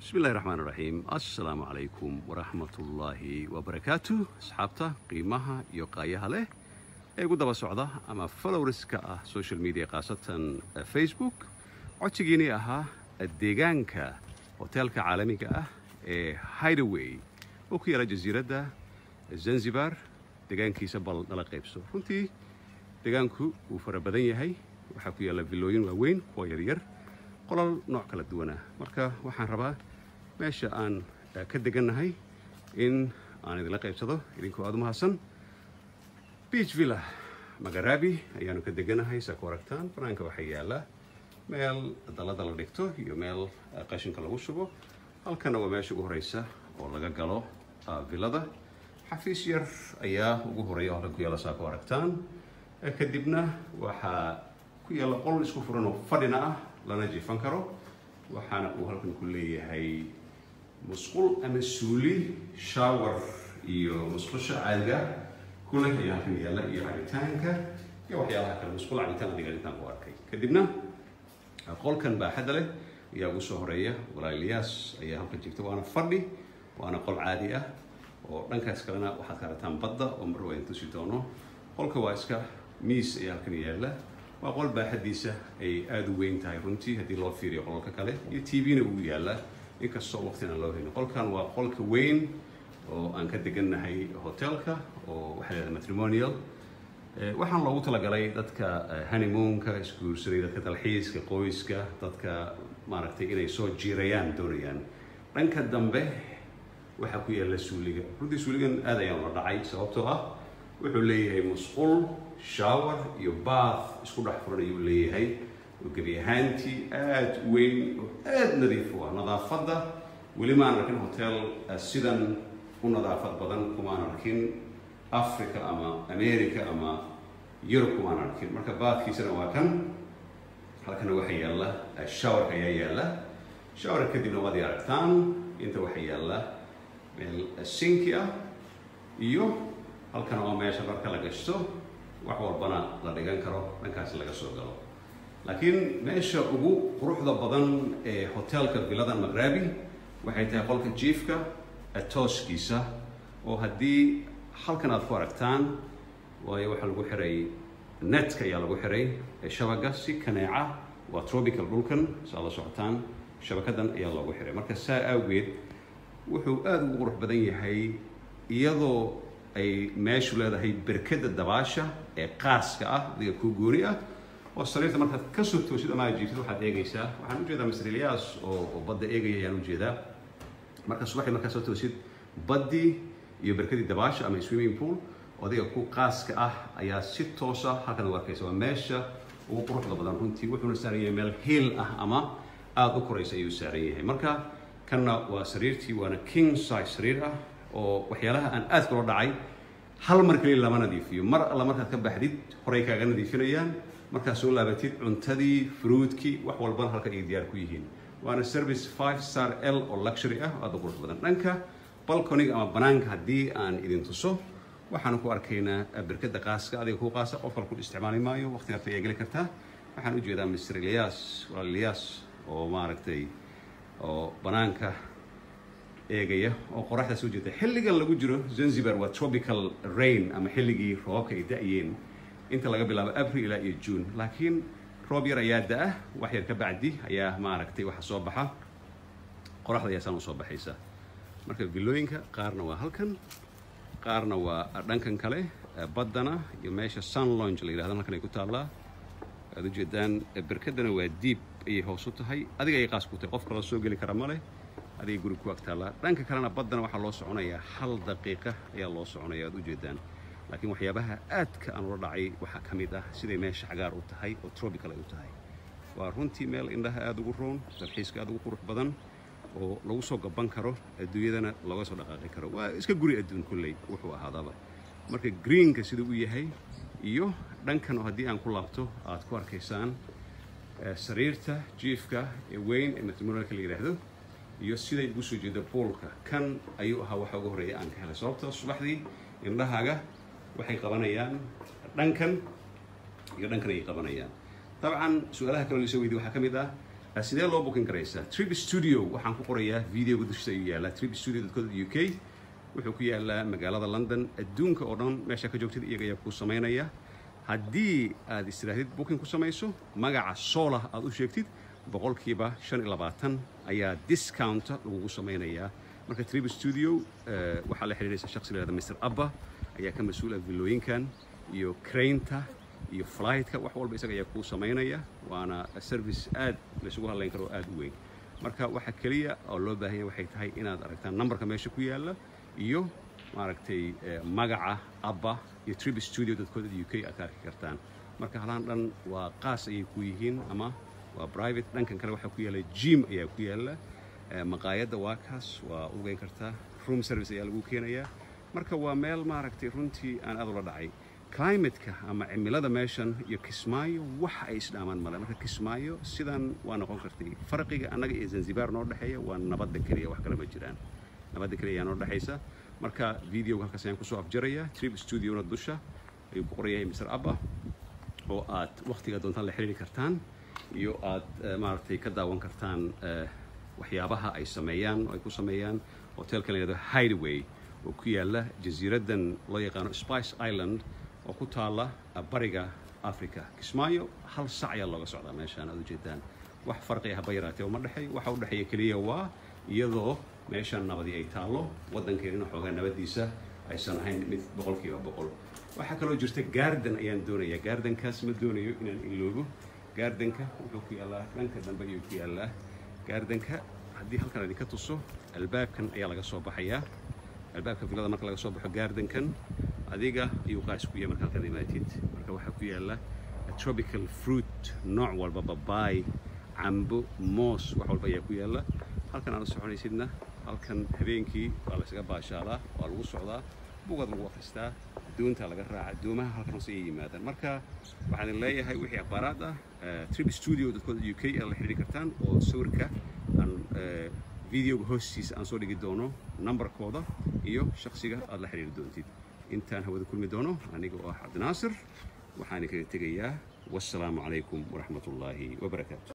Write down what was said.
bismi illahi raxmaan raxiim assalaamu calaykum waraxmatullaahi wabarakaatu asxaabta qiimaha iyo qaayaha leh ee ugu daba socda ama followriska ah social media khaasatan facebook codsigiinii ahaa deegaanka hoteelka caalamiga ah ee hidaway oo ku yaala jasiiradda zanzibar deegaankiisa bal nala qaybso runtii deegaanku wuu fara badan yahay waxaa ku yaalla villooyin waaweyn kuwa yaryar qolal nooc kala duwanah marka waxaan rabaa meesha aan ka degannahay in aan idinla qaybsado idinkoo aada u mahadsan beach villa magaraabi ayaanu ka deganahay saa ku aragtaan banaanka waxaa yaalla meel dallada la dhigto iyo meel qashinka lagu shubo halkana waa meesha ugu horeysa oo laga galo villada xafiis yar ayaa ugu horeeya oo halkan ku yaalla saa ku aragtaan kadibna waxaa ku yaalla qol isku furan oo fadhina ah lana jiifan karo waxaana uu halkan ku leeyahay musqul ama suuli shower iyo musqusha caadiga kuleh ayaa halkan yaalla iyo cabitaanka iyo waxyaalaha kale musqul cabitaan adiga intaan ku arkay kadibna qolkan baaxadda leh ayaa ugu soo horeeya walaaliyaas ayaa halkan jirta waana fadhi waana qol caadi ah oo dhankaas kalena waxaad ka aragtaan badda oo mar waa tusi doono qolka waa iska miis ayaa halkan yaalla waa qol baaxaddiisa ay aada u weyn tahay runtii haddii loo fiiriyo qolalka kale iyo t v-na uu yaalla inkastoo waqtin aan loo helin qolkan waa qolka weyn oo aan ka degannahay hotelka oo waxaa leedahay matrimonial waxaan loogu talagalay dadka honeymoonka isguursaday dadka dalxiiska qoyska dadka maaragtay inay soo jiirayaan doonayaan dhanka dambe waxaa ku yaalla suuliga runtii suuligan aad ayaan la dhacay sababtoo ah wuxuu leeyahay musqul shower iyo bath isku dhex furan ayuu leeyahay oo gebi ahaantii aada u weyn oo aada nadiif u ah nadaafadda weli maan arkin hotel sidan u nadaafad badan kumaan arkin africa ama america ama yurub kumaan arkin marka baadkiisana waa kan halkana waxaa yaalla showerka ayaa yaalla shower kadibna waad aragtaan inta waxaa yaalla meel sinki ah iyo halkana waa meesha marka la gashto wax walbana la dhigan karo dhankaas laga soo galo laakiin meesha ugu quruxda badan ee hotelka villadan magraabi waxay tahay qolka jiifka tooskiisa oo haddii halkan aad ku aragtaan waayo waxaa lagu xiray netka ayaa lagu xiray shabaga si kaneeca waa tropical dhulkan saa la socotaan shabakadan ayaa loogu xiray marka saa awgeed wuxuu aada ugu qurux badan yahay iyadoo ay meeshu leedahay berkada dabaasha ee qaaska ah adiga kuu gooni ah oo sariirta markaad kasoo toosid ama aad jiiftid waxaad eegaysaa waxaan ujeedaa mr ilyaas oo badda eegaya ayaan ujeedaa marka subaxii markaad soo toosid baddii iyo berkadii dabaasha ama swimming pool adiga ku qaaska ah ayaa si toosa halkan u arkaysa waa meesha ugu quruxda badan runtii wuxuuna saaran yahay meel hiil ah ama aada u koraysa ayuu saaran yahay marka kanna waa sariirtii waana king size sariir ah oo waxyaalaha aan aad kula dhacay hal mar keliya lama nadiifiyo mar alla markaad ka baxdid horay kaaga nadiifinayaan markaad soo laabatid cuntadii fruudkii wax walbana halka ay diyaar ku yihiin waana service five star l oo luxury ah aada u qurux badan dhanka balconiga ama banaanka haddii aan idin tuso waxaanu ku arkaynaa berkada qaaska adiga ku qaasa qof kale ku isticmaali maayo waqti harta ayaa geli kartaa waxaan ujeedaa mr ilyas walaal ilyas oo maaragtay oo banaanka eegaya oo qoraxda soo jeeda xilligan lagu jiro zanzibar waa tropical rain ama xilligii roobabka ay da-yeen inta laga bilaabo april ilaa iyo june laakiin roob yar ayaa da-ah wax yar ka bacdi ayaa maaragtay waxa soo baxa qoraxda ayaa saan usoo baxaysa marka villooyinka qaarna waa halkan qaarna waa dhankan kale baddana iyo meesha sun longe la yidhahdo halkan ay ku taallaa aad ujeedaan berkadana waa diib ayay hoos u tahay adiga ay qaas ku tahay qof kaloo soo geli kara ma leh adiga guri ku ag taallaa dhanka kalena baddana waxaa loo soconayaa hal daqiiqa ayaa loo soconaya aad ujeedaan laakiin waxyaabaha aadka aan ula dhacay waxaa ka mid ah siday meesha cagaar u tahay oo tropical ay u tahay waa runtii meel indhaha aada ugu roon dalxiiska aada ugu qurux badan oo lagu soo gaban karo adduunyadana looga soo dhaqaaqi karo waa iska guri adduun kulley wuxuu ahaadaba marka greenka siduu u yahay iyo dhankan oo haddii aan ku laabto aad ku arkaysaan sariirta jiifka ee weyn ee matrimonialka la yidhaahdo iyo siday ugu soo jeeda poolka kan ayuu ahaa waxa ugu horreeya aan ka helay sababtoo subaxdii indhahaaga waxay qabanayaan dhankan iyo dhankan ayay qabanayaan dabcan su-aalaha kaloo laisoo weydiye waxaa ka mid ah sidee loo booking karaysaa trip studio waxaan ku qorayaa videoga dushiisa ayuu yaallaa trip studio dadkooda u k wuxuu ku yaallaa magaalada london adduunka oo dhan meesha ka joogtid iyaga ayaa kuu samaynaya haddii aad istirahdid booking ku samayso magaca solah aad u sheegtid boqolkiiba shan iyo labaatan ayaa discounta lagugu samaynayaa marka trip studio waxaa la xidhiidhaysa shakhsi la yihahda mr abba ayaa ka mas-uula villooyinkan iyo craynta iyo flightka wax walba isaga ayaa kuu samaynaya waana service aad laysugu hadlayn karo oo aad u weyn marka waxa keliya oo loo baahan yahay waxay tahay inaad aragtaan numberka meesha ku yaalla iyo maaragtay magaca abba iyo trip studio dadkooda u k aad ka arki kartaan marka halaan dhan waa qaas ayay ku yihiin ama waa private dhankan kale waxaa ku yaalla gym ayaa ku yaalla maqaayadda waa kaas waa ugeyn kartaa room service ayaa lagu keenayaa marka waa meel maaragtay runtii aan aad ula dhacay climateka ama cimilada meeshan iyo kismaayo wax ay isdhaamaan male marka kismaayo sidan waa noqon kartay farqiga annaga iyo zanzibar noo dhexeeya waa nabadda keliya wax kale ma jiraan nabadda keliya ayaa noo dhexaysa marka videoga halkaas ayaan kusoo afjarayaa trip studiona dusha ayuu ku qoran yahay mr abba oo aad wakhtiga doontaan la xiriiri kartaan iyo aad maaragtay ka daawan kartaan waxyaabaha ay sameeyaan oo ay ku sameeyaan hotelkan la yihahdo hideaway oo ku yaalla jasiiraddan loo yaqaano spice island oo ku taalla bariga africa kismaayo hal sac ayaa looga socdaa meeshaan aad ujeedaan wax farqiya haba yaraatee uma dhexeey waxa u dhexeeya keliya waa iyadoo meeshaan nabadi ay taallo waddankeenina xoogaa nabadiisa aysan ahayn mid boqolkiiba boqol waxaa kaloo jirta gaardan ayaan doonayaa gaardankaas ma doonayo inaan iloobo gaardanka wuxuu ku yaallaa dhanka dambe ayuu ku yaallaa gaardanka haddii halkan idinka tuso albaabkan ayaa laga soo baxayaa albaabka villada marka laga soo baxo gaardankan adiga ayuu qaas ku yahay marka halkan imaatid marka waxaa ku yaalla tropical fruit nooc walba babaay cambo moos wax walba ayaa ku yaalla halkan aad u soconaysidna halkan habeenkii waa laysaga baashaalaa waa lagu socdaa bugaad lagu akhristaa doontaa laga raaca doomaha halkan hoose ayay yimaadaan marka waxaan idin leeyahay wixii akhbaaraad ah trip studio dadkooda u k aad la xidhiiri kartaan oo sawirka aan videoga hoostiisa aan soo dhigi doono numberkooda iyo shaksiga aad la xidhiiri doontid intaan hawada kulmi doono aniga oo ah cabdinaasir waxaan kaga tegayaa wassalaamu calaykum waraxmat ullaahi wabarakaatu